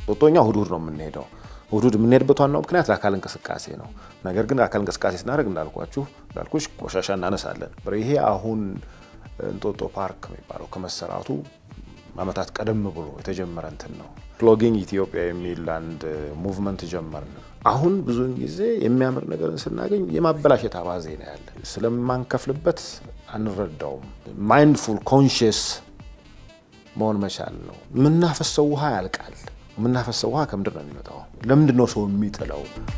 ጦጦኛ እሑድ እሑድ ነው የምንሄደው። እሑድ እሑድ የምንሄድበት ዋናው ምክንያት ለአካል እንቅስቃሴ ነው። ነገር ግን አካል እንቅስቃሴ ስናደርግ እንዳልኳችሁ እንዳልኩሽ ቆሻሻ እናነሳለን። ይሄ አሁን እንጦጦ ፓርክ የሚባለው ከመሰራቱ ዓመታት ቀደም ብሎ የተጀመረ እንትን ነው። ፕሎጊንግ ኢትዮጵያ የሚል አንድ ሙቭመንት ጀመርን። አሁን ብዙውን ጊዜ የሚያምር ነገርን ስናገኝ የማበላሸት አባዜ ነው ያለ። ስለማንከፍልበት አንረዳውም። ማይንድፉል ኮንሽስ መሆን መቻል ነው። የምናፈሰው ውሃ ያልቃል። የምናፈሰው ውሃ ከምንድን ነው የሚመጣው? ለምንድን ነው ሰው የሚጥለው?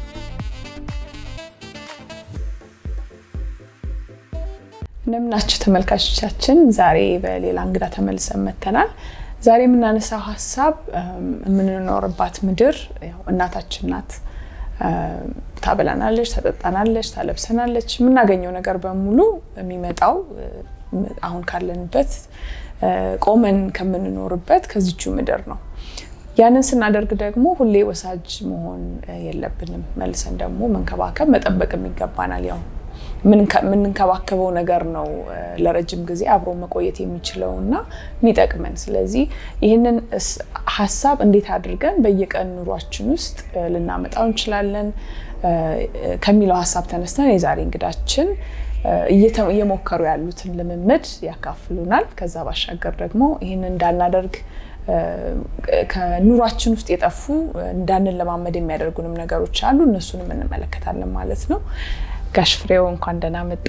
እንደምናችሁ ተመልካቾቻችን፣ ዛሬ በሌላ እንግዳ ተመልሰን መጥተናል። ዛሬ የምናነሳው ሀሳብ የምንኖርባት ምድር ያው እናታችን ናት። ታበላናለች፣ ታጠጣናለች፣ ታለብሰናለች። የምናገኘው ነገር በሙሉ የሚመጣው አሁን ካለንበት ቆመን ከምንኖርበት ከዚቹ ምድር ነው። ያንን ስናደርግ ደግሞ ሁሌ ወሳጅ መሆን የለብንም። መልሰን ደግሞ መንከባከብ መጠበቅም ይገባናል። ያው የምንንከባከበው ነገር ነው ለረጅም ጊዜ አብሮ መቆየት የሚችለው እና የሚጠቅመን። ስለዚህ ይህንን ሀሳብ እንዴት አድርገን በየቀን ኑሯችን ውስጥ ልናመጣው እንችላለን ከሚለው ሀሳብ ተነስተን የዛሬ እንግዳችን እየሞከሩ ያሉትን ልምምድ ያካፍሉናል። ከዛ ባሻገር ደግሞ ይህንን እንዳናደርግ ከኑሯችን ውስጥ የጠፉ እንዳንለማመድ የሚያደርጉንም ነገሮች አሉ። እነሱንም እንመለከታለን ማለት ነው። ጋሽ ፍሬው እንኳን ደህና መጣ።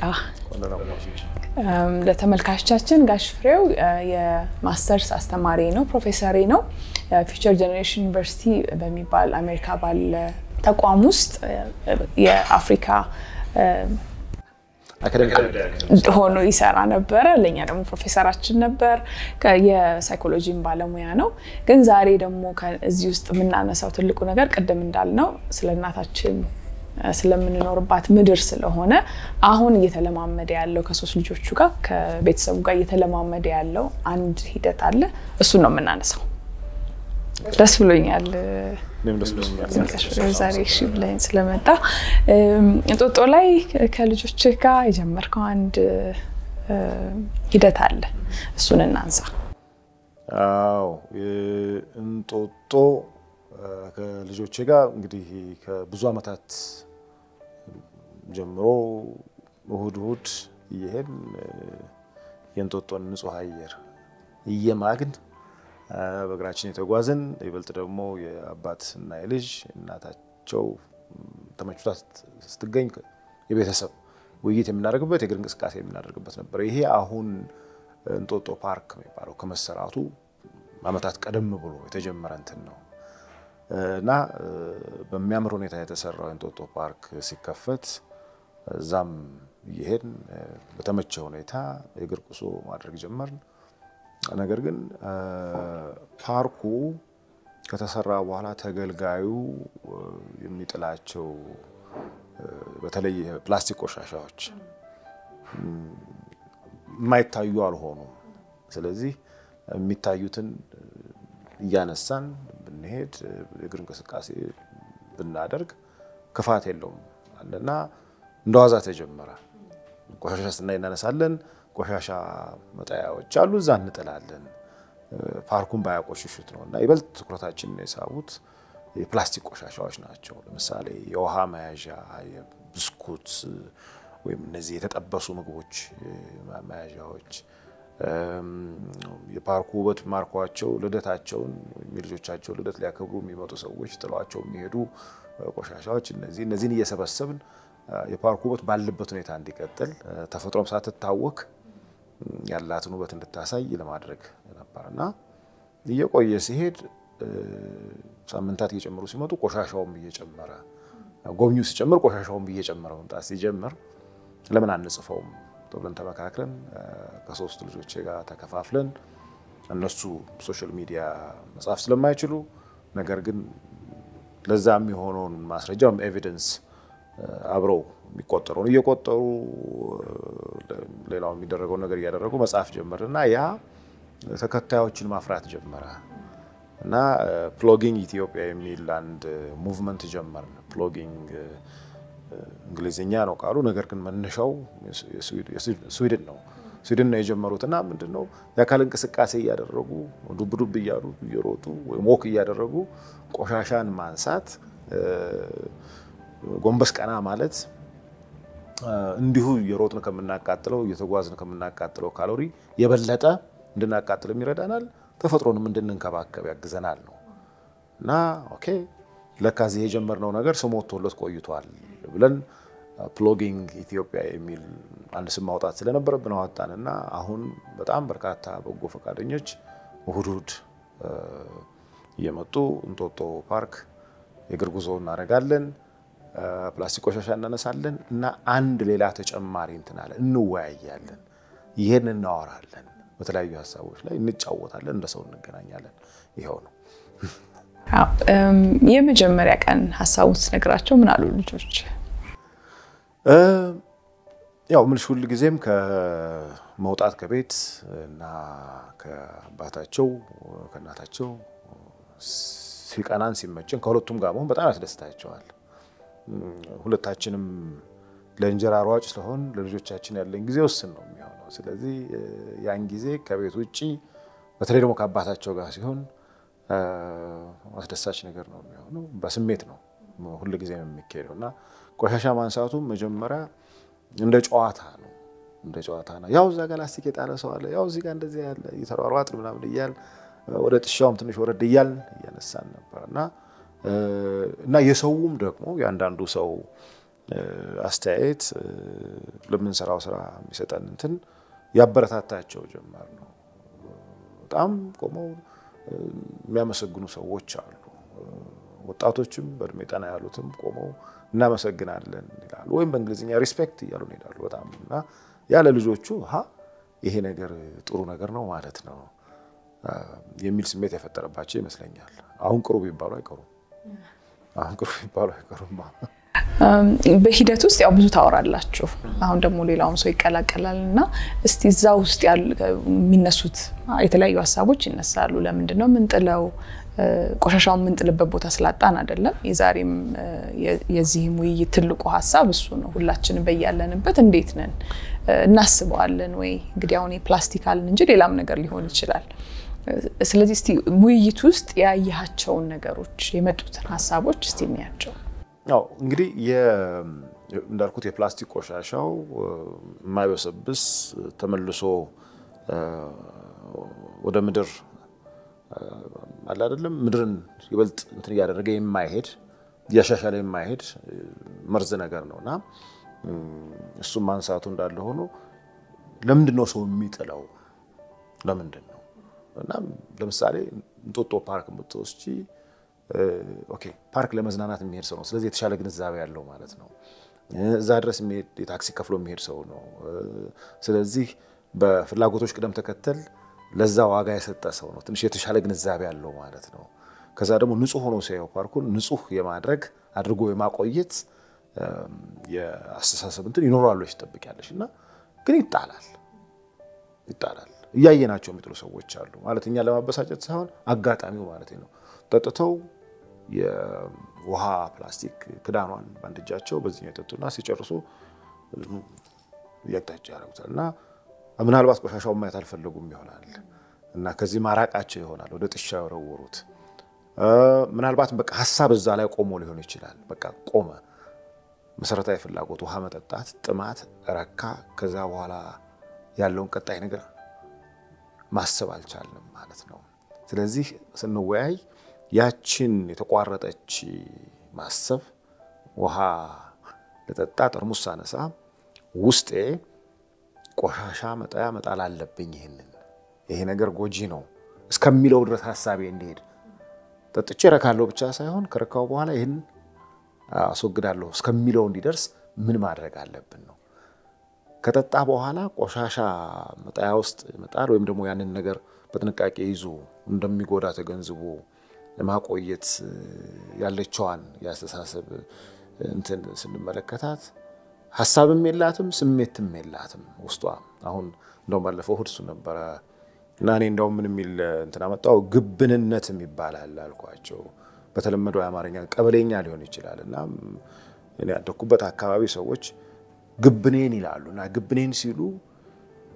ለተመልካቾቻችን ጋሽ ፍሬው የማስተርስ አስተማሪ ነው፣ ፕሮፌሰሪ ነው። ፊውቸር ጀኔሬሽን ዩኒቨርሲቲ በሚባል አሜሪካ ባለ ተቋም ውስጥ የአፍሪካ ሆኖ ይሰራ ነበረ። ለእኛ ደግሞ ፕሮፌሰራችን ነበር። የሳይኮሎጂም ባለሙያ ነው። ግን ዛሬ ደግሞ እዚህ ውስጥ የምናነሳው ትልቁ ነገር ቅድም እንዳልነው ስለ እናታችን ስለምንኖርባት ምድር ስለሆነ አሁን እየተለማመደ ያለው ከሶስት ልጆቹ ጋር ከቤተሰቡ ጋር እየተለማመደ ያለው አንድ ሂደት አለ። እሱን ነው የምናነሳው። ደስ ብሎኛል ዛሬ እሺ ብለኝ ስለመጣ። እንጦጦ ላይ ከልጆች ጋር የጀመርከው አንድ ሂደት አለ፣ እሱን እናንሳ። አዎ እንጦጦ ከልጆቼ ጋር እንግዲህ ከብዙ ዓመታት ጀምሮ እሁድ እሁድ እየሄድን የእንጦጦን ንጹሕ አየር እየማግን በእግራችን የተጓዝን ይበልጥ ደግሞ የአባት እና የልጅ እናታቸው ተመችቷት ስትገኝ የቤተሰብ ውይይት የምናደርግበት የእግር እንቅስቃሴ የምናደርግበት ነበር። ይሄ አሁን እንጦጦ ፓርክ የሚባለው ከመሰራቱ ዓመታት ቀደም ብሎ የተጀመረ እንትን ነው እና በሚያምር ሁኔታ የተሰራው የእንጦጦ ፓርክ ሲከፈት እዛም እየሄድን በተመቸ ሁኔታ የእግር ጉዞ ማድረግ ጀመርን። ነገር ግን ፓርኩ ከተሰራ በኋላ ተገልጋዩ የሚጥላቸው በተለይ ፕላስቲክ ቆሻሻዎች የማይታዩ አልሆኑም። ስለዚህ የሚታዩትን እያነሳን ብንሄድ የእግር እንቅስቃሴ ብናደርግ ክፋት የለውም አለና እንደዋዛ ተጀመረ። ቆሻሻ ስናይ እናነሳለን። ቆሻሻ መጣያዎች አሉ፣ እዛ እንጥላለን። ፓርኩን ባያቆሽሹት ነው እና ይበልጥ ትኩረታችንን የሳቡት የፕላስቲክ ቆሻሻዎች ናቸው። ለምሳሌ የውሃ መያዣ፣ የብስኩት ወይም እነዚህ የተጠበሱ ምግቦች መያዣዎች፣ የፓርኩ ውበት ማርኳቸው ልደታቸውን ወይም የልጆቻቸው ልደት ሊያከብሩ የሚመጡ ሰዎች ጥሏቸው የሚሄዱ ቆሻሻዎች እነዚህ እነዚህን እየሰበሰብን የፓርኩ ውበት ባለበት ሁኔታ እንዲቀጥል ተፈጥሮም ሳትታወክ ያላትን ውበት እንድታሳይ ለማድረግ ነበር እና እየቆየ ሲሄድ ሳምንታት እየጨመሩ ሲመጡ ቆሻሻውም እየጨመረ ጎብኚው ሲጨምር ቆሻሻውም እየጨመረ መምጣት ሲጀምር ለምን አንጽፈውም ብለን ተመካክረን ከሶስት ልጆቼ ጋር ተከፋፍለን እነሱ ሶሻል ሚዲያ መጻፍ ስለማይችሉ ነገር ግን ለዛ የሚሆነውን ማስረጃ ወይም ኤቪደንስ አብረው የሚቆጠረውን እየቆጠሩ ሌላው የሚደረገውን ነገር እያደረጉ መጽሐፍ ጀመር እና ያ ተከታዮችን ማፍራት ጀመረ እና ፕሎጊንግ ኢትዮጵያ የሚል አንድ ሙቭመንት ጀመርን። ፕሎጊንግ እንግሊዝኛ ነው ቃሉ፣ ነገር ግን መነሻው ስዊድን ነው። ስዊድን ነው የጀመሩትና ምንድን ነው የአካል እንቅስቃሴ እያደረጉ ዱብ ዱብ እያሉ እየሮጡ ወይም ወክ እያደረጉ ቆሻሻን ማንሳት፣ ጎንበስ ቀና ማለት እንዲሁ እየሮጥን ከምናቃጥለው እየተጓዝን ከምናቃጥለው ካሎሪ የበለጠ እንድናቃጥልም ይረዳናል፣ ተፈጥሮንም እንድንንከባከብ ያግዘናል ነው እና ኦኬ ለካ እዚህ የጀመርነው ነገር ስም ወጥቶለት ቆይቷል ብለን ፕሎጊንግ ኢትዮጵያ የሚል አንድ ስም ማውጣት ስለነበረብን አወጣን እና አሁን በጣም በርካታ በጎ ፈቃደኞች እሁድ እሁድ እየመጡ እንጦጦ ፓርክ የእግር ጉዞ እናደርጋለን። ፕላስቲክ ቆሻሻ እናነሳለን እና አንድ ሌላ ተጨማሪ እንትን አለ እንወያያለን፣ ይህን እናወራለን፣ በተለያዩ ሀሳቦች ላይ እንጫወታለን፣ እንደ ሰው እንገናኛለን። ይኸው ነው። የመጀመሪያ ቀን ሀሳቡን ስነግራቸው ምን አሉ ልጆች? ያው ምልሽ ሁል ጊዜም ከመውጣት ከቤት እና ከአባታቸው ከእናታቸው ሲቀናን ሲመችን ከሁለቱም ጋር መሆን በጣም ያስደስታቸዋል። ሁለታችንም ለእንጀራ ሯጭ ስለሆን ለልጆቻችን ያለን ጊዜ ውስን ነው የሚሆነው። ስለዚህ ያን ጊዜ ከቤት ውጭ በተለይ ደግሞ ከአባታቸው ጋር ሲሆን አስደሳች ነገር ነው የሚሆነው። በስሜት ነው ሁል ጊዜ የሚካሄደው እና ቆሻሻ ማንሳቱም መጀመሪያ እንደ ጨዋታ ነው እንደ ጨዋታ ነው። ያው እዛ ጋር ላስቲክ የጣለ ሰው አለ፣ ያው እዚህ ጋር እንደዚህ ያለ እየተሯሯጥን ምናምን እያል ወደ ጥሻውም ትንሽ ወረድ እያልን እያነሳን ነበር እና እና የሰውም ደግሞ የአንዳንዱ ሰው አስተያየት ለምንሰራው ስራ የሚሰጠን እንትን ያበረታታቸው ጀመር ነው። በጣም ቆመው የሚያመሰግኑ ሰዎች አሉ። ወጣቶችም በእድሜ ጠና ያሉትም ቆመው እናመሰግናለን ይላሉ፣ ወይም በእንግሊዝኛ ሪስፔክት እያሉ ይሄዳሉ። በጣም እና ያለ ልጆቹ ሀ ይሄ ነገር ጥሩ ነገር ነው ማለት ነው የሚል ስሜት የፈጠረባቸው ይመስለኛል። አሁን ቅሩ ቢባሉ አይቀሩም። አሁን ቅሩ ቢባሉ አይቀሩም። በሂደት ውስጥ ያው ብዙ ታወራላችሁ። አሁን ደግሞ ሌላውን ሰው ይቀላቀላል እና እስቲ እዛ ውስጥ የሚነሱት የተለያዩ ሀሳቦች ይነሳሉ። ለምንድን ነው ምንጥለው? ቆሻሻውን የምንጥልበት ቦታ ስላጣን አይደለም። የዛሬም የዚህም ውይይት ትልቁ ሀሳብ እሱ ነው። ሁላችንም በያለንበት እንዴት ነን እናስበዋለን ወይ? እንግዲህ አሁን የፕላስቲክ አልን እንጂ ሌላም ነገር ሊሆን ይችላል። ስለዚህ እስቲ ውይይት ውስጥ ያየሃቸውን ነገሮች የመጡትን ሀሳቦች እስቲ እንያቸው። ያው እንግዲህ እንዳልኩት የፕላስቲክ ቆሻሻው የማይበሰብስ ተመልሶ ወደ ምድር አለ አይደለም ምድርን ይበልጥ እንትን እያደረገ የማይሄድ እያሻሻለ የማይሄድ መርዝ ነገር ነው እና እሱም ማንሳቱ እንዳለ ሆኖ ለምንድን ነው ሰው የሚጥለው? ለምንድን ነው እና ለምሳሌ እንጦጦ ፓርክ የምትወስጂ ኦኬ ፓርክ ለመዝናናት የሚሄድ ሰው ነው። ስለዚህ የተሻለ ግንዛቤ ያለው ማለት ነው። እዛ ድረስ የሚሄድ የታክሲ ከፍሎ የሚሄድ ሰው ነው። ስለዚህ በፍላጎቶች ቅደም ተከተል ለዛ ዋጋ የሰጠ ሰው ነው። ትንሽ የተሻለ ግንዛቤ ያለው ማለት ነው። ከዛ ደግሞ ንጹህ ሆኖ ሲያየው ፓርኩን ንጹህ የማድረግ አድርጎ የማቆየት የአስተሳሰብ እንትን ይኖራሉ ትጠብቂያለሽ። እና ግን ይጣላል ይጣላል። እያየናቸው የሚጥሉ ሰዎች አሉ ማለት እኛ ለማበሳጨት ሳይሆን አጋጣሚው ማለት ነው ጠጥተው የውሃ ፕላስቲክ ክዳኗን በአንድ እጃቸው በዚህኛው የጠጡና ሲጨርሱ እያቅጣጫ ያደረጉታል እና ምናልባት ቆሻሻውን ማየት አልፈለጉም ይሆናል እና ከዚህ ማራቃቸው ይሆናል ወደ ጥሻ የወረወሩት። ምናልባት በቃ ሀሳብ እዛ ላይ ቆሞ ሊሆን ይችላል። በቃ ቆመ። መሰረታዊ ፍላጎት ውሃ መጠጣት፣ ጥማት ረካ። ከዛ በኋላ ያለውን ቀጣይ ነገር ማሰብ አልቻልንም ማለት ነው። ስለዚህ ስንወያይ ያችን የተቋረጠች ማሰብ ውሃ ልጠጣ ጠርሙስ ሳነሳ ውስጤ ቆሻሻ መጣያ መጣል አለብኝ፣ ይህንን ይሄ ነገር ጎጂ ነው እስከሚለው ድረስ ሀሳቤ እንዲሄድ ጠጥቼ ረካለሁ ብቻ ሳይሆን ከረካው በኋላ ይህን አስወግዳለሁ እስከሚለው እንዲደርስ ምን ማድረግ አለብን ነው። ከጠጣ በኋላ ቆሻሻ መጣያ ውስጥ መጣል ወይም ደግሞ ያንን ነገር በጥንቃቄ ይዞ እንደሚጎዳ ተገንዝቦ ለማቆየት ያለችዋን የአስተሳሰብ እንትን ስንመለከታት ሀሳብም የላትም ስሜትም የላትም ውስጧ። አሁን እንደውም ባለፈው እሑድ እሱ ነበረ እና እኔ እንደውም ምን የሚል እንትን አመጣው ግብንነትም ይባላል አልኳቸው። በተለመደው የአማርኛ ቀበሌኛ ሊሆን ይችላል እና እኔ ያደኩበት አካባቢ ሰዎች ግብኔን ይላሉ እና ግብኔን ሲሉ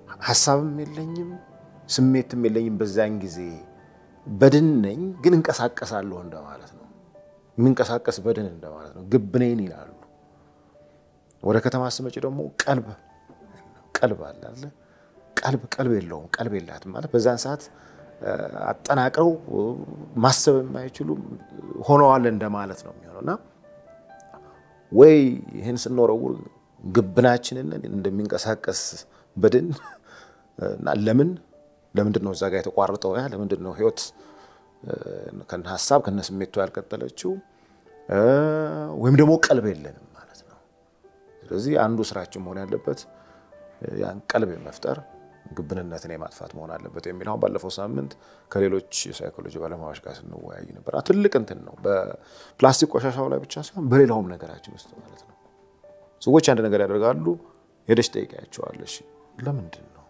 ሀሳብም የለኝም ስሜትም የለኝም። በዛን ጊዜ በድን ነኝ፣ ግን እንቀሳቀሳለሁ እንደማለት ነው። የምንቀሳቀስ በድን እንደማለት ነው። ግብ ነኝ ይላሉ። ወደ ከተማ ስመጪ ደግሞ ቀልብ ቀልብ አለ አለ ቀልብ ቀልብ የለውም ቀልብ የላትም ማለት በዛን ሰዓት አጠናቅረው ማሰብ የማይችሉ ሆነዋል እንደማለት ነው የሚሆነው እና ወይ ይህን ስንወረውር ግብናችንን እንደሚንቀሳቀስ በድን እና ለምን ለምንድን ነው እዛ ጋር የተቋረጠው? ያ ለምንድን ነው ህይወት ከነ ሀሳብ ከነ ስሜቱ ያልቀጠለችው? ወይም ደግሞ ቀልብ የለንም ማለት ነው። ስለዚህ አንዱ ስራችን መሆን ያለበት ያን ቀልብ የመፍጠር ግብንነትን የማጥፋት መሆን አለበት የሚል አሁን ባለፈው ሳምንት ከሌሎች የሳይኮሎጂ ባለሙያዎች ጋር ስንወያይ ነበር። ትልቅ እንትን ነው። በፕላስቲክ ቆሻሻው ላይ ብቻ ሳይሆን በሌላውም ነገራችን ውስጥ ማለት ነው። ሰዎች አንድ ነገር ያደርጋሉ። ሄደሽ ጠይቂያቸዋለሽ፣ ለምንድን ነው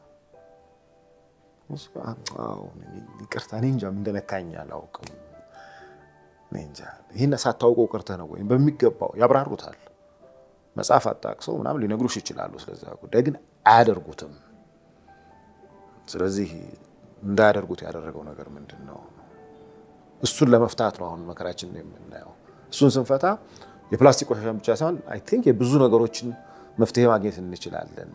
ይቅርታ፣ እኔ እንጃ እንደነካኝ አላውቅም። እኔ እንጃ ይህን ሳታውቀው ቀርተህ ነው ወይም በሚገባው ያብራሩታል። መጽሐፍ አጣቅሰው ምናምን ሊነግሩሽ ይችላሉ። ስለዛ ጉዳይ ግን አያደርጉትም። ስለዚህ እንዳያደርጉት ያደረገው ነገር ምንድን ነው? እሱን ለመፍታት ነው አሁን መከራችን የምናየው። እሱን ስንፈታ የፕላስቲክ ቆሻሻን ብቻ ሳይሆን አይ ቲንክ የብዙ ነገሮችን መፍትሄ ማግኘት እንችላለን።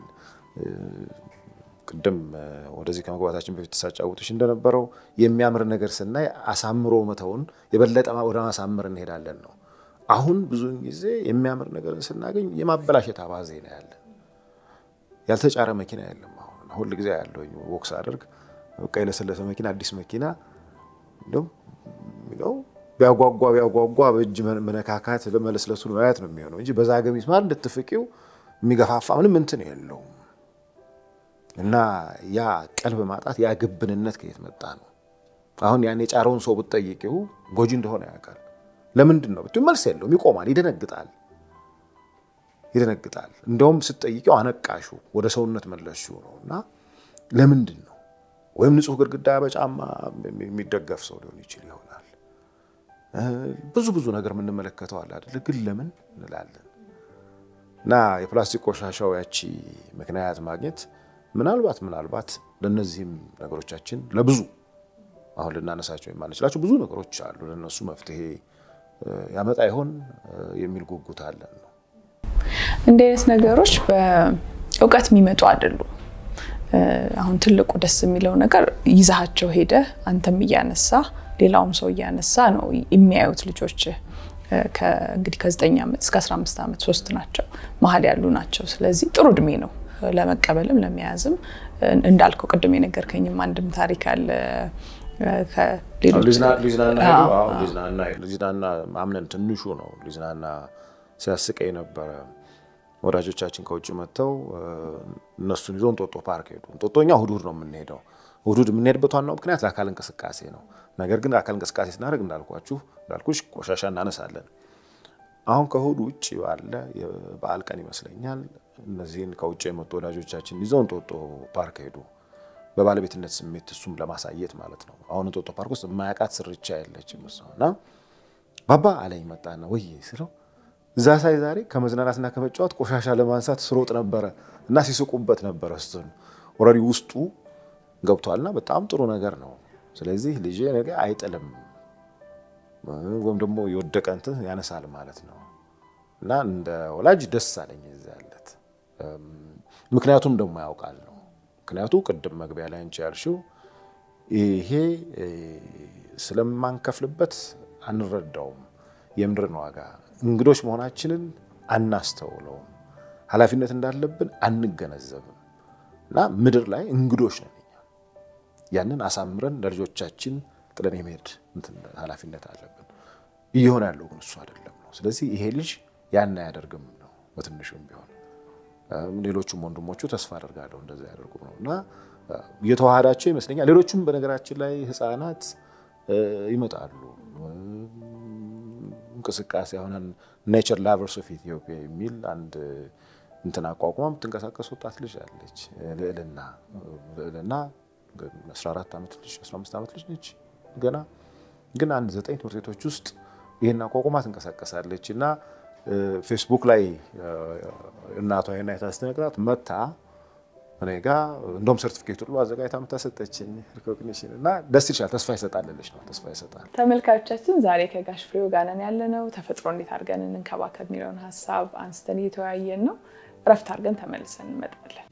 ቅድም ወደዚህ ከመግባታችን በፊት ሳጫውትሽ እንደነበረው የሚያምር ነገር ስናይ አሳምሮ መተውን የበለጠ ወደ ማሳመር እንሄዳለን ነው። አሁን ብዙውን ጊዜ የሚያምር ነገርን ስናገኝ የማበላሸት አባዜ ነው ያለን። ያልተጫረ መኪና የለም። አሁን ሁል ጊዜ ያለሁኝ ወክስ አደርግ በቃ የለሰለሰ መኪና አዲስ መኪና እንደውም ቢያጓጓ ቢያጓጓ በእጅ መነካካት ለመለስለሱን ማየት ነው የሚሆነው እንጂ በዛ ገሚስ ማለት እንድትፍቂው የሚገፋፋ ምንም እንትን የለውም። እና ያ ቀልብ ማጣት ያ ግብንነት ከየት መጣ ነው? አሁን ያን የጫረውን ሰው ብትጠይቂው ጎጂ እንደሆነ ያውቃል። ለምንድን ነው ብትይው መልስ የለውም። ይቆማል፣ ይደነግጣል ይደነግጣል። እንደውም ስትጠይቂው አነቃሹ ወደ ሰውነት መለስሽው ነው። እና ለምንድን ነው ወይም ንጹሕ ግድግዳ በጫማ የሚደገፍ ሰው ሊሆን ይችል ይሆናል። ብዙ ብዙ ነገር የምንመለከተው አለ አይደል? ግን ለምን እንላለን። እና የፕላስቲክ ቆሻሻው ያቺ ምክንያት ማግኘት ምናልባት ምናልባት ለእነዚህም ነገሮቻችን ለብዙ አሁን ልናነሳቸው የማንችላቸው ብዙ ነገሮች አሉ። ለእነሱ መፍትሄ ያመጣ ይሆን የሚል ጉጉት አለን ነው። እንዲህ አይነት ነገሮች በእውቀት የሚመጡ አይደሉም። አሁን ትልቁ ደስ የሚለው ነገር ይዛሃቸው ሄደ አንተም እያነሳ ሌላውም ሰው እያነሳ ነው የሚያዩት ልጆች እንግዲህ ከ9 ዓመት እስከ 15 ዓመት ሶስት ናቸው መሀል ያሉ ናቸው። ስለዚህ ጥሩ እድሜ ነው ለመቀበልም ለመያዝም። እንዳልከው ቅድም የነገርከኝም አንድም ታሪክ አለ ሊዝናና አምነን ትንሹ ነው ሊዝናና ሲያስቀኝ ነበረ። ወዳጆቻችን ከውጭ መጥተው እነሱን ይዞ እንጦጦ ፓርክ ሄዱ። እንጦጦ እኛ እሑድ እሑድ ነው የምንሄደው። እሑድ እሑድ የምንሄድበት ዋናው ምክንያት ለአካል እንቅስቃሴ ነው። ነገር ግን ለአካል እንቅስቃሴ ስናደርግ እንዳልኳችሁ እንዳልኩሽ ቆሻሻ እናነሳለን። አሁን ከእሑድ ውጭ ባለ የበዓል ቀን ይመስለኛል እነዚህን ከውጭ የመጡ ወዳጆቻችን ይዘው እንጦጦ ፓርክ ሄዱ። በባለቤትነት ስሜት እሱም ለማሳየት ማለት ነው። አሁን እንጦጦ ፓርክ ውስጥ የማያውቃት ስርቻ የለችም እና ባባ አለኝ መጣና ወይ ስለው እዛ ሳይ ዛሬ ከመዝናናትና ከመጫወት ቆሻሻ ለማንሳት ስሮጥ ነበረ እና ሲስቁበት ነበረ። እሱን ኦልሬዲ ውስጡ ገብቷልና በጣም ጥሩ ነገር ነው። ስለዚህ ልጄ ነገ አይጥልም ወይም ደግሞ የወደቀ እንትን ያነሳል ማለት ነው እና እንደ ወላጅ ደስ አለኝ እዛ ያለት ምክንያቱም ደግሞ ያውቃል ነው ምክንያቱ ቅድም መግቢያ ላይ አንቺ ያልሽው ይሄ ስለማንከፍልበት አንረዳውም የምድርን ዋጋ እንግዶች መሆናችንን አናስተውለውም ኃላፊነት እንዳለብን አንገነዘብም እና ምድር ላይ እንግዶች ነን እኛ ያንን አሳምረን ለልጆቻችን ጥለን የመሄድ ኃላፊነት አለብን እየሆነ ያለው ግን እሱ አይደለም ነው ስለዚህ ይሄ ልጅ ያን አያደርግም ነው በትንሹም ቢሆን ሌሎቹም ወንድሞቹ ተስፋ አደርጋለሁ እንደዛ ያደርጉ ነው እና እየተዋሃዳቸው ይመስለኛል። ሌሎቹም በነገራችን ላይ ህፃናት ይመጣሉ። እንቅስቃሴ አሁን ኔቸር ላቨርስ ኦፍ ኢትዮጵያ የሚል አንድ እንትን አቋቁማ የምትንቀሳቀስ ወጣት ልጅ አለች። ልዕልና ልዕልና 14 ዓመት ልጅ 15 ዓመት ልጅ ነች ገና ግን አንድ ዘጠኝ ትምህርት ቤቶች ውስጥ ይህን አቋቁማ ትንቀሳቀሳለች እና ፌስቡክ ላይ እናቷ ይሄን አይታ ስትነግራት መታ እኔ ጋ እንደውም ሰርቲፊኬት ሁሉ አዘጋጅታ የምታሰጠችኝ ሪኮግኒሽን እና ደስ ይችላል። ተስፋ ይሰጣልልሽ ነው ተስፋ ይሰጣል። ተመልካቾቻችን ዛሬ ከጋሽ ፍሬው ጋር ነን ያለነው። ተፈጥሮ እንዴት አድርገን እንንከባከብ የሚለውን ሀሳብ አንስተን እየተወያየን ነው። እረፍት አድርገን ተመልሰን እንመጣለን።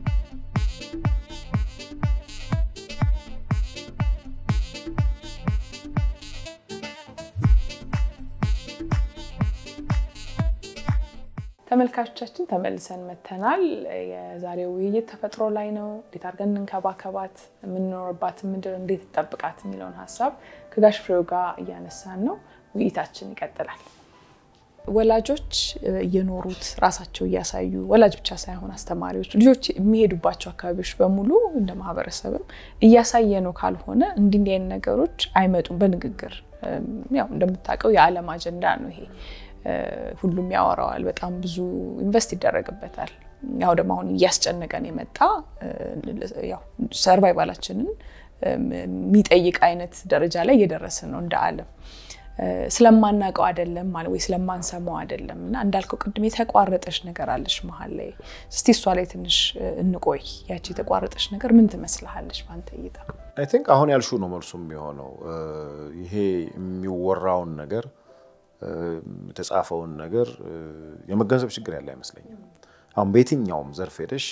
ተመልካቾቻችን ተመልሰን መተናል። የዛሬው ውይይት ተፈጥሮ ላይ ነው። እንዴት አድርገን እንንከባከባት፣ የምንኖርባት ምድር እንዴት ጠብቃት የሚለውን ሀሳብ ከጋሽ ፍሬው ጋር እያነሳን ነው። ውይይታችን ይቀጥላል። ወላጆች እየኖሩት ራሳቸው እያሳዩ ወላጅ ብቻ ሳይሆን አስተማሪዎች፣ ልጆች የሚሄዱባቸው አካባቢዎች በሙሉ እንደ ማህበረሰብም እያሳየ ነው ካልሆነ እንዲህ እንዲህ አይነት ነገሮች አይመጡም። በንግግር ያው እንደምታውቀው የዓለም አጀንዳ ነው ይሄ ሁሉም ያወራዋል። በጣም ብዙ ኢንቨስት ይደረግበታል። ያው ደግሞ አሁን እያስጨነቀን የመጣ ያው ሰርቫይቫላችንን የሚጠይቅ አይነት ደረጃ ላይ እየደረስን ነው እንደ ዓለም ስለማናውቀው አይደለም ማለት ወይ ስለማንሰማው አይደለም። እና እንዳልከው ቅድም የተቋረጠች ነገር አለች መሀል ላይ። እስቲ እሷ ላይ ትንሽ እንቆይ። ያቺ የተቋረጠች ነገር ምን ትመስልሃለች በአንተ እይታ? አይ ቲንክ አሁን ያልሹ ነው መልሱ የሚሆነው። ይሄ የሚወራውን ነገር የተጻፈውን ነገር የመገንዘብ ችግር ያለ አይመስለኝም። አሁን በየትኛውም ዘርፍ ሄደሽ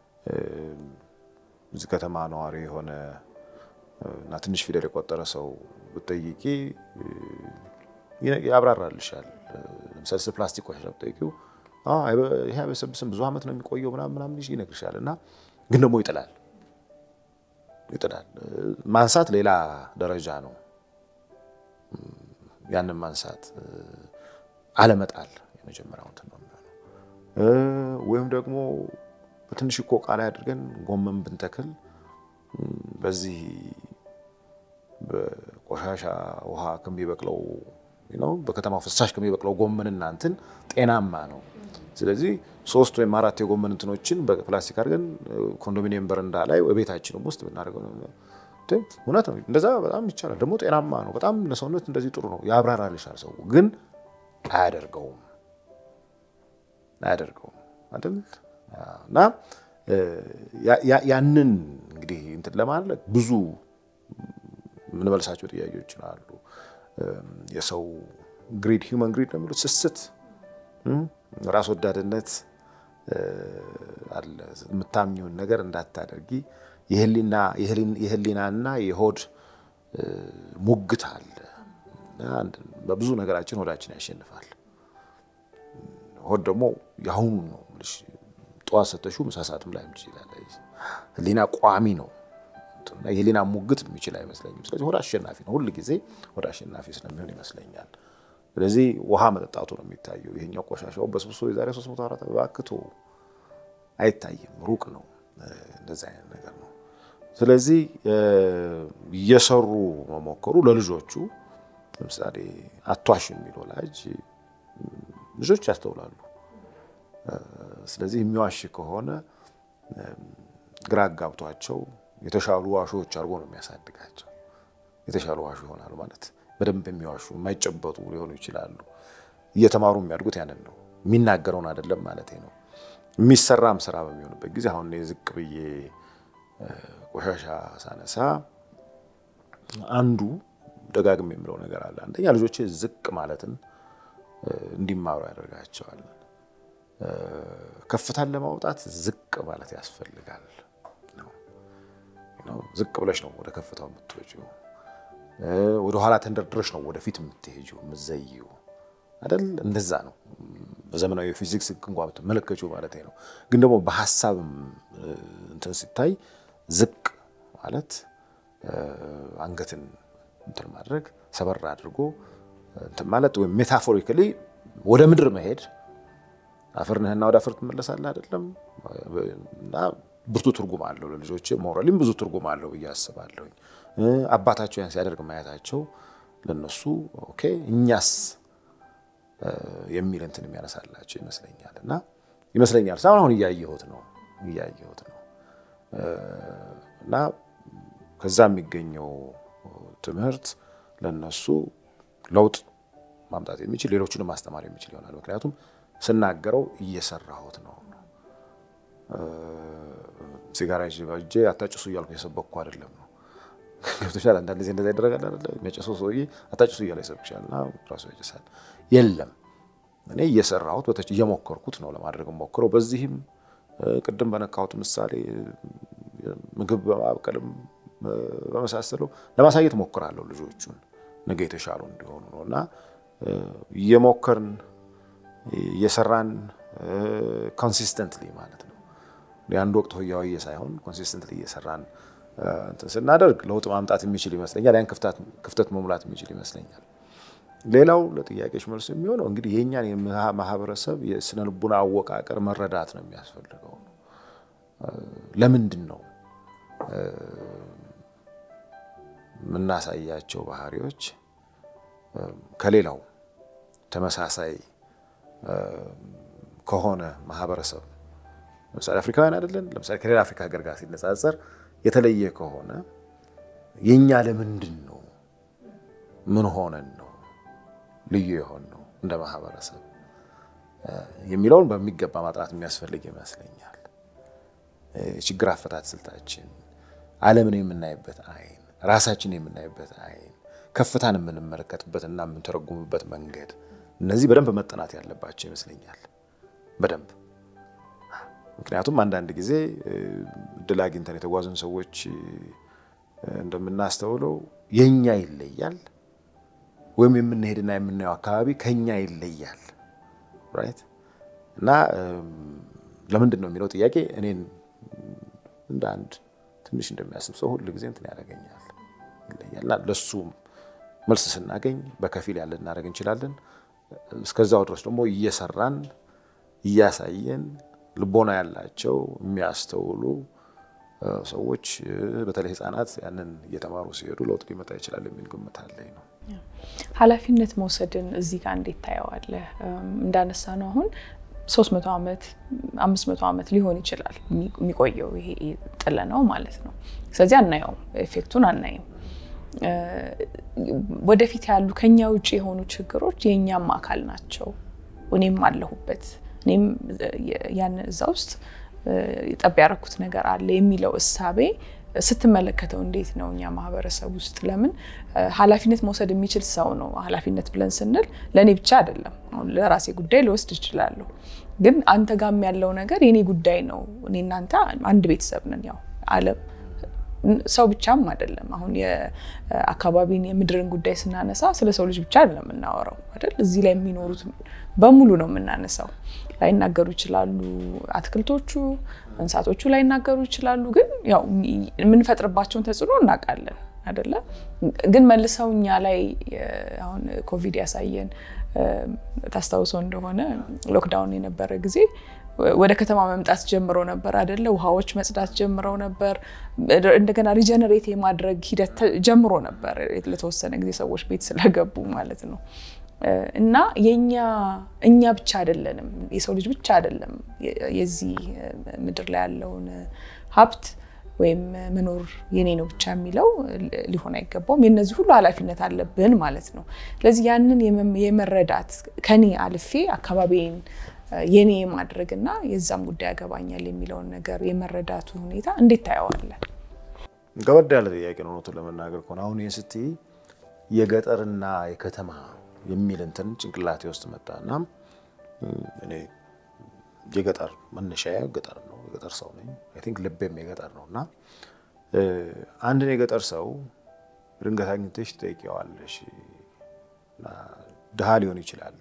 እዚህ ከተማ ነዋሪ የሆነ እና ትንሽ ፊደል የቆጠረ ሰው ብትጠይቂ ያብራራልሻል። ለምሳሌ ስለ ፕላስቲክ ቆሻሻ ብትጠይቂው ይሄ አይበሰብስም ብዙ ዓመት ነው የሚቆየው ምናምን ምናምን ይነግርሻል። እና ግን ደግሞ ይጥላል ይጥላል። ማንሳት ሌላ ደረጃ ነው። ያንን ማንሳት አለመጣል የመጀመሪያው እንትን ነው የሚሆነው። ወይም ደግሞ በትንሽ እኮ ዕቃ ላይ አድርገን ጎመን ብንተክል በዚህ በቆሻሻ ውሃ ከሚበቅለው ነው በከተማው ፍሳሽ ከሚበቅለው ጎመንና እንትን ጤናማ ነው። ስለዚህ ሶስት ወይም አራት የጎመን እንትኖችን በፕላስቲክ አድርገን ኮንዶሚኒየም በረንዳ ላይ ቤታችንም ውስጥ ብናደርገው እውነት ነው። እንደዛ በጣም ይቻላል። ደግሞ ጤናማ ነው። በጣም ለሰውነት እንደዚህ ጥሩ ነው። ያብራራልሻል። ሰው ግን አያደርገውም አያደርገውም አይደል? እና ያንን እንግዲህ እንትን ለማድረግ ብዙ የምንመልሳቸው ጥያቄዎች አሉ። የሰው ግሪድ ሂውመን ግሪድ ነው የሚሉት ስስት፣ ራስ ወዳድነት አለ። የምታምኚውን ነገር እንዳታደርጊ የህሊናና የሆድ ሙግት አለ። በብዙ ነገራችን ሆዳችን ያሸንፋል። ሆድ ደግሞ የአሁኑ ነው። ጠዋት ሰተሽው ምሳ ሰዓትም ላይ ይችላል። ህሊና ቋሚ ነው። የህሊና ሙግት የሚችል አይመስለኝም። ስለዚህ ሆድ አሸናፊ ነው። ሁል ጊዜ ሆድ አሸናፊ ስለሚሆን ይመስለኛል። ስለዚህ ውሃ መጠጣቱ ነው የሚታየው። ይሄኛው ቆሻሻው በስብሶ የዛሬ ሶስት መቶ አራት ባክቶ አይታይም። ሩቅ ነው። እንደዚህ አይነት ነገር ነው። ስለዚህ እየሰሩ መሞከሩ ለልጆቹ ለምሳሌ አቷሽ የሚል ወላጅ ልጆች ያስተውላሉ። ስለዚህ የሚዋሽ ከሆነ ግራ አጋብቷቸው የተሻሉ ዋሾዎች አድርጎ ነው የሚያሳድጋቸው። የተሻሉ ዋሾ ይሆናሉ ማለት በደንብ የሚዋሹ የማይጨበጡ ሊሆኑ ይችላሉ። እየተማሩ የሚያድጉት ያንን ነው። የሚናገረውን አይደለም ማለት ነው። የሚሰራም ስራ በሚሆንበት ጊዜ አሁን ዝቅ ብዬ ቆሻሻ ሳነሳ አንዱ ደጋግም የምለው ነገር አለ። አንደኛ ልጆቼ ዝቅ ማለትን እንዲማሩ ያደርጋቸዋል። ከፍታን ለማውጣት ዝቅ ማለት ያስፈልጋል። ዝቅ ብለሽ ነው ወደ ከፍታው የምትወጪው። ወደ ኋላ ተንደርድረሽ ነው ወደፊት የምትሄጂው የምትዘይው አይደል? እንደዛ ነው። በዘመናዊ የፊዚክስ ሕግ እንኳ ብትመለከቹ ማለት ነው። ግን ደግሞ በሀሳብም እንትን ሲታይ ዝቅ ማለት አንገትን እንትን ማድረግ ሰበር አድርጎ እንትን ማለት ወይም ሜታፎሪካሊ ወደ ምድር መሄድ አፈር ነህና ወደ አፈር ትመለሳለህ አይደለም እና ብርቱ ትርጉም አለው ለልጆች ሞራሊም ብዙ ትርጉም አለው ብዬ አስባለሁኝ። አባታቸው ያን ሲያደርግ ማየታቸው ለነሱ ኦኬ እኛስ የሚል እንትን የሚያነሳላቸው ይመስለኛል እና ይመስለኛል ሳሁን አሁን እያየሁት ነው እያየሁት ነው እና ከዛ የሚገኘው ትምህርት ለነሱ ለውጥ ማምጣት የሚችል ሌሎችንም ማስተማር የሚችል ይሆናል። ምክንያቱም ስናገረው እየሰራሁት ነው ሲጋራ ይዤ አታጭሱ እያልኩ የሰበኩ አይደለም ነው ገብቶሻል። አንዳንድ ጊዜ እንደዛ ይደረጋል አይደለ? የሚያጨሰው ሰውዬ አታጭሱ እያለ ይሰብክሻል እና ራሱ ያጨሳል። የለም እኔ እየሰራሁት በተች እየሞከርኩት ነው ለማድረግ ሞክረው። በዚህም ቅድም በነካሁት ምሳሌ ምግብ በማብቀልም በመሳሰለው ለማሳየት ሞክራለሁ ልጆቹን ነገ የተሻሉ እንዲሆኑ ነው እና እየሞከርን እየሰራን ኮንሲስተንትሊ ማለት ነው የአንድ ወቅት ሆያሆዬ ሳይሆን ኮንሲስተንትሊ እየሰራን እንትን ስናደርግ ለውጥ ማምጣት የሚችል ይመስለኛል። ያን ክፍተት መሙላት የሚችል ይመስለኛል። ሌላው ለጥያቄዎች መልስ የሚሆነው እንግዲህ የእኛን ማህበረሰብ የስነ ልቡና አወቃቀር መረዳት ነው የሚያስፈልገው። ለምንድን ነው የምናሳያቸው ባህሪዎች ከሌላው ተመሳሳይ ከሆነ ማህበረሰብ ለምሳሌ አፍሪካውያን አይደለን፣ ለምሳሌ ከሌላ አፍሪካ ሀገር ጋር ሲነጻጸር የተለየ ከሆነ የእኛ ለምንድን ነው ምን ሆነን ነው ልዩ የሆን ነው እንደ ማህበረሰብ የሚለውን በሚገባ ማጥናት የሚያስፈልግ ይመስለኛል። ችግር አፈታት ስልታችን፣ ዓለምን የምናይበት አይን፣ ራሳችን የምናይበት አይን፣ ከፍታን የምንመለከትበት እና የምንተረጉምበት መንገድ እነዚህ በደንብ መጠናት ያለባቸው ይመስለኛል። በደንብ ምክንያቱም አንዳንድ ጊዜ እድል አግኝተን የተጓዙን ሰዎች እንደምናስተውለው የኛ ይለያል ወይም የምንሄድና የምናየው አካባቢ ከኛ ይለያል። ራይት እና ለምንድን ነው የሚለው ጥያቄ እኔን እንደ አንድ ትንሽ እንደሚያስብ ሰው ሁል ጊዜ እንትን ያደርገኛል ይለያል። እና ለሱም መልስ ስናገኝ በከፊል ያለ እናደርግ እንችላለን። እስከዛው ድረስ ደግሞ እየሰራን እያሳየን ልቦና ያላቸው የሚያስተውሉ ሰዎች በተለይ ሕፃናት ያንን እየተማሩ ሲሄዱ ለውጥ ሊመጣ ይችላል የሚል ግምት አለኝ ነው። ኃላፊነት መውሰድን እዚህ ጋር እንዴት ታየዋለህ? እንዳነሳ ነው አሁን ሶስት መቶ ዓመት አምስት መቶ ዓመት ሊሆን ይችላል የሚቆየው ይሄ ጥለ ነው ማለት ነው። ስለዚህ አናየውም፣ ኤፌክቱን አናይም። ወደፊት ያሉ ከኛ ውጭ የሆኑ ችግሮች የእኛም አካል ናቸው። እኔም አለሁበት እኔም ያን እዛ ውስጥ ጠብ ያደረኩት ነገር አለ የሚለው እሳቤ ስትመለከተው እንዴት ነው እኛ ማህበረሰብ ውስጥ ለምን ኃላፊነት መውሰድ የሚችል ሰው ነው ኃላፊነት ብለን ስንል ለእኔ ብቻ አይደለም። አሁን ለራሴ ጉዳይ ልወስድ እችላለሁ፣ ግን አንተ ጋም ያለው ነገር የኔ ጉዳይ ነው። እኔ እናንተ አንድ ቤተሰብ ነን። ያው ዓለም ሰው ብቻም አይደለም። አሁን የአካባቢን የምድርን ጉዳይ ስናነሳ ስለ ሰው ልጅ ብቻ አይደለም የምናወራው አይደል? እዚህ ላይ የሚኖሩት በሙሉ ነው የምናነሳው። ላይናገሩ ይችላሉ አትክልቶቹ፣ እንስሳቶቹ ላይናገሩ ይችላሉ። ግን ያው የምንፈጥርባቸውን ተጽዕኖ እናውቃለን አይደለ? ግን መልሰው እኛ ላይ አሁን ኮቪድ ያሳየን ታስታውሰው እንደሆነ ሎክዳውን የነበረ ጊዜ ወደ ከተማ መምጣት ጀምረው ነበር አይደለ? ውሃዎች መጽዳት ጀምረው ነበር። እንደገና ሪጀነሬት የማድረግ ሂደት ጀምሮ ነበር ለተወሰነ ጊዜ ሰዎች ቤት ስለገቡ ማለት ነው። እና የኛ እኛ ብቻ አይደለንም፣ የሰው ልጅ ብቻ አይደለም የዚህ ምድር ላይ ያለውን ሀብት ወይም መኖር የኔ ነው ብቻ የሚለው ሊሆን አይገባውም። የነዚህ ሁሉ ኃላፊነት አለብን ማለት ነው። ስለዚህ ያንን የመረዳት ከኔ አልፌ አካባቢን የኔ የማድረግ እና የዛም ጉዳይ ያገባኛል የሚለውን ነገር የመረዳቱ ሁኔታ እንዴት ታየዋለን? ከበድ ያለ ጥያቄ ነው እውነቱን ለመናገር ከሆነ አሁን ይህ ስትይ የገጠርና የከተማ የሚል እንትን ጭንቅላቴ ውስጥ መጣ እና እኔ የገጠር መነሻዬ ገጠር ነው። የገጠር ሰው ነኝ። አይ ቲንክ ልቤም የገጠር ነው እና አንድን የገጠር ሰው ድንገት አግኝተሽ ትጠይቂዋለሽ። ድሃ ሊሆን ይችላል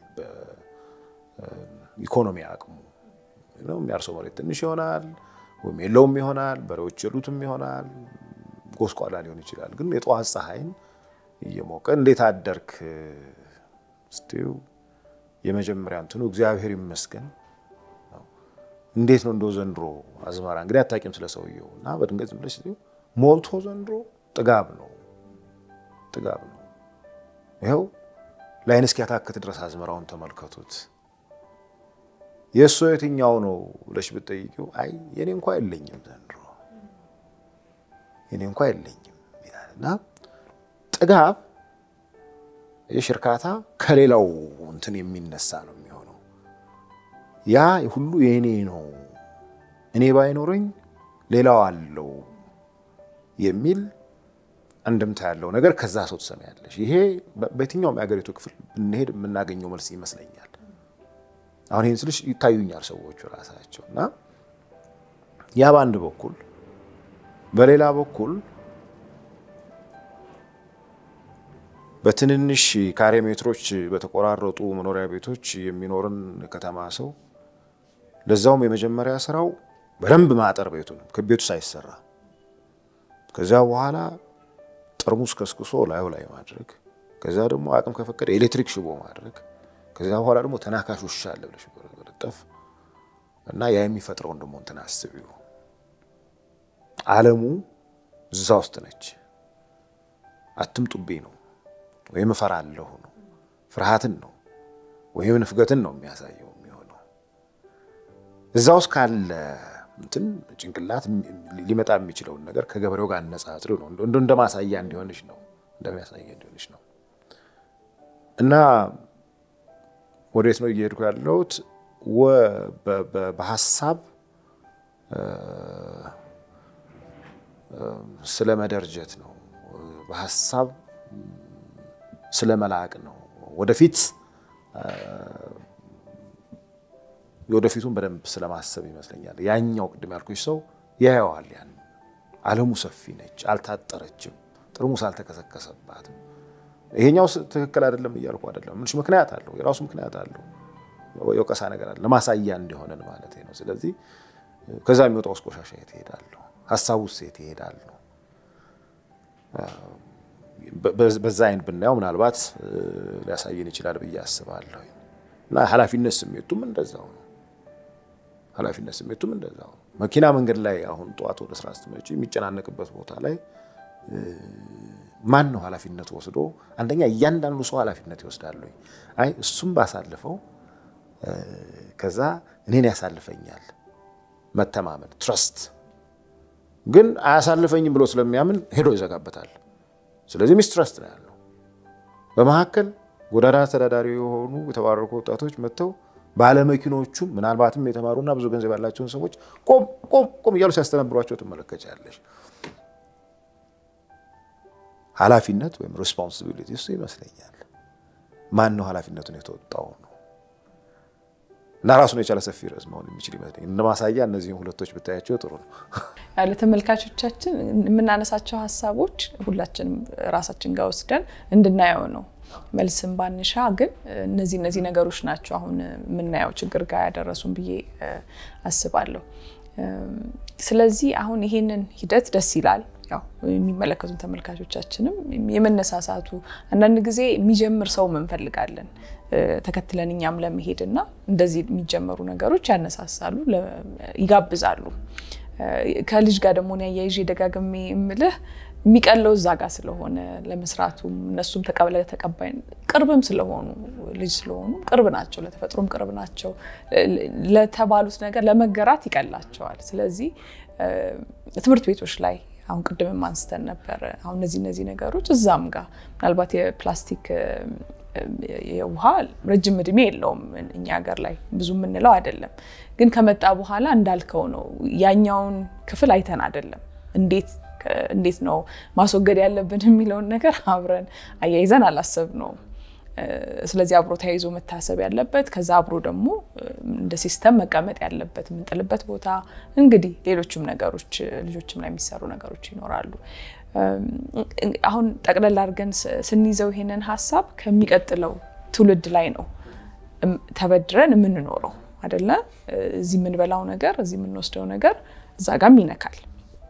ኢኮኖሚ አቅሙ የሚያርሰው መሬት ትንሽ ይሆናል፣ ወይም የለውም ይሆናል፣ በሬዎች የሉትም ይሆናል፣ ጎስቋላ ሊሆን ይችላል። ግን የጠዋት ፀሐይን እየሞቀ እንዴት አደርክ ስትይው የመጀመሪያ እንትኑ እግዚአብሔር ይመስገን እንዴት ነው እንደው ዘንድሮ አዝመራ እንግዲህ አታውቂም ስለ ሰውየው እና በድንገት ዝም ብለሽ ስትይው ሞልቶ ዘንድሮ ጥጋብ ነው ጥጋብ ነው ይኸው ላይን እስኪያታክት ድረስ አዝመራውን ተመልከቱት የእሱ የትኛው ነው ብለሽ ብትጠይቂው አይ የኔ እንኳ የለኝም ዘንድሮ የኔ እንኳ የለኝም ይላል እና ጥጋብ ይህ እርካታ ከሌላው እንትን የሚነሳ ነው የሚሆነው። ያ ሁሉ የእኔ ነው፣ እኔ ባይኖረኝ ሌላው አለው የሚል አንድምታ ያለው ነገር ከዛ ሰው ትሰሚያለሽ። ይሄ በየትኛውም የሀገሪቱ ክፍል ብንሄድ የምናገኘው መልስ ይመስለኛል። አሁን ይህን ስልሽ ይታዩኛል ሰዎቹ ራሳቸው እና ያ በአንድ በኩል በሌላ በኩል በትንንሽ ካሬ ሜትሮች በተቆራረጡ መኖሪያ ቤቶች የሚኖርን ከተማ ሰው ለዛውም የመጀመሪያ ስራው በደንብ ማጠር ቤቱን ከቤቱ ሳይሰራ ከዚያ በኋላ ጠርሙስ ከስክሶ ላዩ ላይ ማድረግ ከዚያ ደግሞ አቅም ከፈቀደ ኤሌክትሪክ ሽቦ ማድረግ ከዚያ በኋላ ደግሞ ተናካሽ ውሻ አለ ብለሽ መለጠፍ እና ያ የሚፈጥረውን ደግሞ እንትን አስቢው። ዓለሙ እዛ ውስጥ ነች። አትምጡብኝ ነው ወይም እፈራለሁ ነው፣ ፍርሃትን ነው ወይም ንፍገትን ነው የሚያሳየው የሚሆነው እዛ ውስጥ ካለ እንትን ጭንቅላት ሊመጣ የሚችለውን ነገር ከገበሬው ጋር አነጻጽሪ ነው እንደ ማሳያ እንዲሆንሽ ነው እንደሚያሳያ እንዲሆንሽ ነው። እና ወዴት ነው እየሄድኩ ያለሁት? በሀሳብ ስለ መደርጀት ነው። በሀሳብ ስለ መላቅ ነው። ወደፊት የወደፊቱን በደንብ ስለማሰብ ይመስለኛል። ያኛው ቅድም ያልኩሽ ሰው ያየዋል። ያን ዓለሙ ሰፊ ነች፣ አልታጠረችም፣ ጥርሙስ አልተከሰከሰባትም። ይሄኛው ትክክል አይደለም እያልኩ አይደለም። ምንሽ ምክንያት አለው፣ የራሱ ምክንያት አለው። የወቀሳ ነገር አለ፣ ለማሳያ እንዲሆነን ማለት ነው። ስለዚህ ከዛ የሚወጣው ውስጥ ቆሻሻ የት ይሄዳለሁ? ሀሳቡ ውስጥ የት ይሄዳለሁ? በዛ አይን ብናየው ምናልባት ሊያሳየን ይችላል ብዬ አስባለሁ። እና ኃላፊነት ስሜቱም እንደዛው ነው። ኃላፊነት ስሜቱም እንደዛው ነው። መኪና መንገድ ላይ አሁን ጠዋት ወደ ስራ ስትመጪ የሚጨናነቅበት ቦታ ላይ ማን ነው ኃላፊነት ወስዶ? አንደኛ እያንዳንዱ ሰው ኃላፊነት ይወስዳል። አይ እሱም ባሳልፈው ከዛ እኔን ያሳልፈኛል። መተማመን ትረስት ግን አያሳልፈኝም ብሎ ስለሚያምን ሄዶ ይዘጋበታል። ስለዚህ ሚስትረስት ነው ያለው። በመካከል ጎዳና ተዳዳሪ የሆኑ የተባረኩ ወጣቶች መጥተው ባለመኪኖቹም ምናልባትም የተማሩና ብዙ ገንዘብ ያላቸውን ሰዎች ቆም ቆም ቆም እያሉ ሲያስተነብሯቸው ትመለከቻለሽ። ኃላፊነት ወይም ሬስፖንሲቢሊቲ እሱ ይመስለኛል። ማን ነው ኃላፊነቱን የተወጣው ነው እና ራሱን የቻለ ሰፊ ርዕስ መሆን የሚችል ይመስለኛል። እንደ ማሳያ እነዚህም ሁለቶች ብታያቸው ጥሩ ነው። ለተመልካቾቻችን የምናነሳቸው ሀሳቦች ሁላችንም ራሳችን ጋር ወስደን እንድናየው ነው። መልስም ባንሻ ግን እነዚህ እነዚህ ነገሮች ናቸው አሁን የምናየው ችግር ጋር ያደረሱን ብዬ አስባለሁ። ስለዚህ አሁን ይሄንን ሂደት ደስ ይላል። ያው የሚመለከቱን ተመልካቾቻችንም የመነሳሳቱ አንዳንድ ጊዜ የሚጀምር ሰው እንፈልጋለን ተከትለን እኛም ለመሄድ እና እንደዚህ የሚጀመሩ ነገሮች ያነሳሳሉ፣ ይጋብዛሉ። ከልጅ ጋር ደግሞ ያያይዤ ደጋግሜ የምልህ የሚቀለው እዛ ጋር ስለሆነ ለመስራቱም እነሱም ተቀብለ ተቀባይ ቅርብም ስለሆኑ ልጅ ስለሆኑ ቅርብ ናቸው፣ ለተፈጥሮም ቅርብ ናቸው። ለተባሉት ነገር ለመገራት ይቀላቸዋል። ስለዚህ ትምህርት ቤቶች ላይ አሁን ቅድምም አንስተን ነበረ። አሁን እነዚህ እነዚህ ነገሮች እዛም ጋር ምናልባት የፕላስቲክ የውሃ ረጅም እድሜ የለውም እኛ ሀገር ላይ ብዙ የምንለው አይደለም። ግን ከመጣ በኋላ እንዳልከው ነው። ያኛውን ክፍል አይተን አይደለም እንዴት እንዴት ነው ማስወገድ ያለብን የሚለውን ነገር አብረን አያይዘን አላሰብ ነው። ስለዚህ አብሮ ተያይዞ መታሰብ ያለበት ከዛ አብሮ ደግሞ እንደ ሲስተም መቀመጥ ያለበት የምንጥልበት ቦታ እንግዲህ ሌሎችም ነገሮች ልጆችም ላይ የሚሰሩ ነገሮች ይኖራሉ። አሁን ጠቅለል አድርገን ስንይዘው ይሄንን ሀሳብ ከሚቀጥለው ትውልድ ላይ ነው ተበድረን የምንኖረው አይደለ? እዚህ የምንበላው ነገር እዚህ የምንወስደው ነገር እዛ ጋም ይነካል።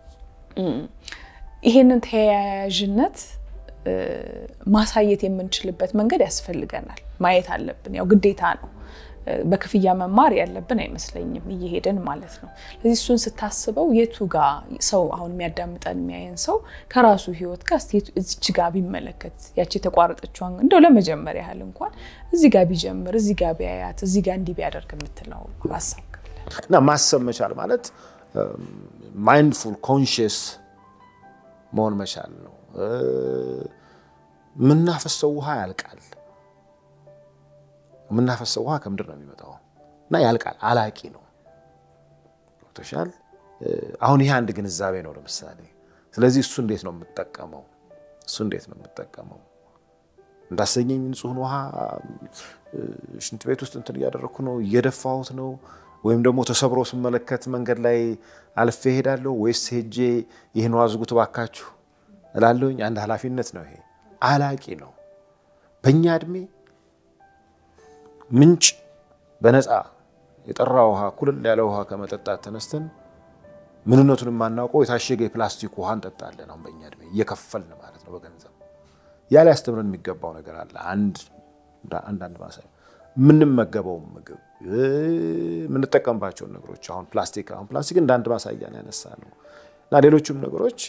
ይሄንን ተያያዥነት ማሳየት የምንችልበት መንገድ ያስፈልገናል። ማየት አለብን። ያው ግዴታ ነው። በክፍያ መማር ያለብን አይመስለኝም፣ እየሄድን ማለት ነው። ስለዚህ እሱን ስታስበው የቱ ጋ ሰው አሁን የሚያዳምጠን የሚያየን ሰው ከራሱ ሕይወት ጋር እዚች ጋ ቢመለከት ያቺ የተቋረጠችዋን እንደው ለመጀመሪያ ያህል እንኳን እዚህ ጋ ቢጀምር፣ እዚህ ጋ ቢያያት፣ እዚህ ጋ እንዲህ ቢያደርግ የምትለው ሀሳብ እና ማሰብ መቻል ማለት ማይንድፉል ኮንሽስ መሆን መቻል ነው። የምናፈሰው ውሃ ያልቃል። የምናፈሰው ውሃ ከምድር ነው የሚመጣው እና ያልቃል። አላቂ ነው። ገብቶሻል። አሁን ይሄ አንድ ግንዛቤ ነው ለምሳሌ። ስለዚህ እሱ እንዴት ነው የምጠቀመው? እሱ እንዴት ነው የምጠቀመው? እንዳሰኘኝ ንጹህን ውሃ ሽንት ቤት ውስጥ እንትን እያደረግኩ ነው እየደፋሁት ነው ወይም ደግሞ ተሰብሮ ስመለከት መንገድ ላይ አልፌ እሄዳለሁ ወይስ ሄጄ ይህን ውሃ ዝጉት እባካችሁ እላለሁኝ? አንድ ኃላፊነት ነው ይሄ። አላቂ ነው። በእኛ እድሜ ምንጭ በነፃ የጠራ ውሃ ኩልል ያለ ውሃ ከመጠጣት ተነስተን ምንነቱን የማናውቀው የታሸገ የፕላስቲክ ውሃ እንጠጣለን። አሁን በእኛ እድሜ እየከፈልን ማለት ነው በገንዘብ ያ ላይ ያስተምረን የሚገባው ነገር አለ። አንድ አንዳንድ ማሳያ የምንመገበው ምግብ የምንጠቀምባቸውን ነገሮች አሁን ፕላስቲክ አሁን ፕላስቲክ እንደ አንድ ማሳያ ነው ያነሳ ነው እና ሌሎችም ነገሮች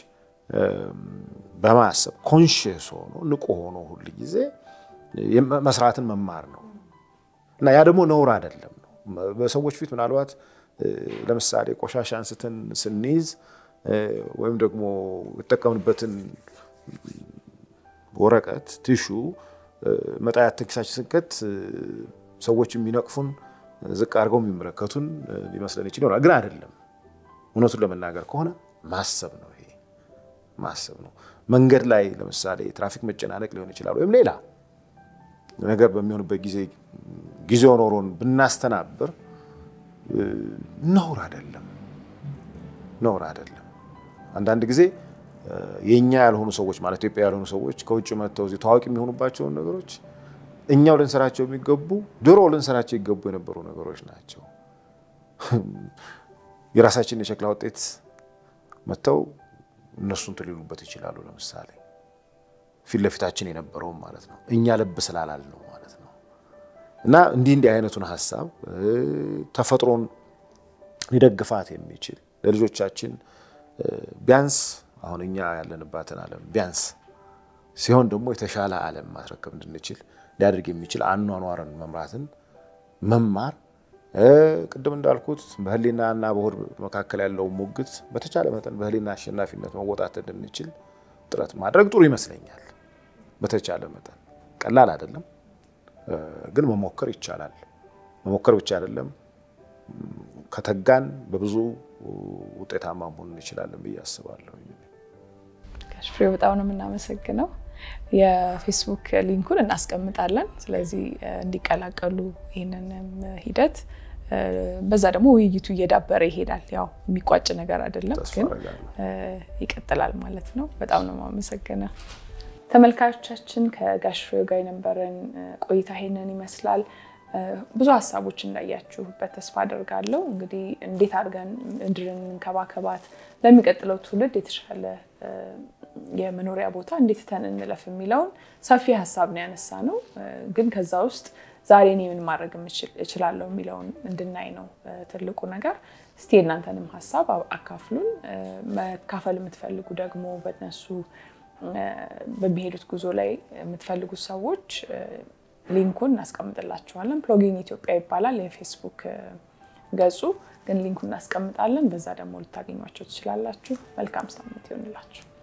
በማሰብ ኮንሽስ ሆኖ ንቁ ሆኖ ሁል ጊዜ መስራትን መማር ነው እና ያ ደግሞ ነውር አይደለም ነው። በሰዎች ፊት ምናልባት ለምሳሌ ቆሻሻ አንስተን ስንይዝ ወይም ደግሞ የተጠቀምንበትን ወረቀት ቲሹ መጣያ ተኪሳችን ስንከት ሰዎች የሚነቅፉን ዝቅ አድርገው የሚመለከቱን ሊመስለን ይችል ይሆናል፣ ግን አይደለም። እውነቱን ለመናገር ከሆነ ማሰብ ነው። ይሄ ማሰብ ነው። መንገድ ላይ ለምሳሌ ትራፊክ መጨናነቅ ሊሆን ይችላል፣ ወይም ሌላ ነገር በሚሆንበት ጊዜ ጊዜው ኖሮን ብናስተናብር ነውር አይደለም፣ ነውር አይደለም። አንዳንድ ጊዜ የእኛ ያልሆኑ ሰዎች ማለት ኢትዮጵያ ያልሆኑ ሰዎች ከውጭ መጥተው እዚህ ታዋቂ የሚሆኑባቸውን ነገሮች እኛው ልንሰራቸው የሚገቡ ድሮ ልንሰራቸው ይገቡ የነበሩ ነገሮች ናቸው። የራሳችን የሸክላ ውጤት መጥተው እነሱን ትሊሉበት ይችላሉ። ለምሳሌ ፊት ለፊታችን የነበረውም ማለት ነው እኛ ልብ ስላላል ነው ማለት ነው። እና እንዲህ እንዲህ አይነቱን ሀሳብ ተፈጥሮን ሊደግፋት የሚችል ለልጆቻችን ቢያንስ አሁን እኛ ያለንባትን ዓለም ቢያንስ ሲሆን ደግሞ የተሻለ ዓለም ማስረከብ እንድንችል ሊያደርግ የሚችል አኗኗርን መምራትን መማር ቅድም እንዳልኩት በሕሊናና በሆድ መካከል ያለው ሙግት በተቻለ መጠን በሕሊና አሸናፊነት መወጣት እንድንችል ጥረት ማድረግ ጥሩ ይመስለኛል። በተቻለ መጠን ቀላል አይደለም፣ ግን መሞከር ይቻላል። መሞከር ብቻ አይደለም፣ ከተጋን በብዙ ውጤታማ መሆን እንችላለን ብዬ አስባለሁ። ጋሽ ፍሬው በጣም ነው የምናመሰግነው። የፌስቡክ ሊንኩን እናስቀምጣለን። ስለዚህ እንዲቀላቀሉ ይህንንም ሂደት በዛ ደግሞ ውይይቱ እየዳበረ ይሄዳል። ያው የሚቋጭ ነገር አይደለም፣ ግን ይቀጥላል ማለት ነው። በጣም ነው የማመሰግነው። ተመልካቾቻችን ከጋሽ ፍሬው ጋር የነበረን ቆይታ ይሄንን ይመስላል። ብዙ ሀሳቦች እንዳያችሁበት ተስፋ አደርጋለሁ። እንግዲህ እንዴት አድርገን ምድርን እንከባከባት፣ ለሚቀጥለው ትውልድ የተሻለ የመኖሪያ ቦታ እንዴት ተን እንለፍ የሚለውን ሰፊ ሀሳብ ነው ያነሳ ነው። ግን ከዛ ውስጥ ዛሬ እኔ ምን ማድረግ እችላለሁ የሚለውን እንድናይ ነው ትልቁ ነገር። እስቲ የእናንተንም ሀሳብ አካፍሉን። መካፈል የምትፈልጉ ደግሞ በነሱ በሚሄዱት ጉዞ ላይ የምትፈልጉት ሰዎች ሊንኩን እናስቀምጥላችኋለን። ፕሎጊንግ ኢትዮጵያ ይባላል የፌስቡክ ገጹ፣ ግን ሊንኩን እናስቀምጣለን። በዛ ደግሞ ልታገኟቸው ትችላላችሁ። መልካም ሳምንት ይሆንላችሁ።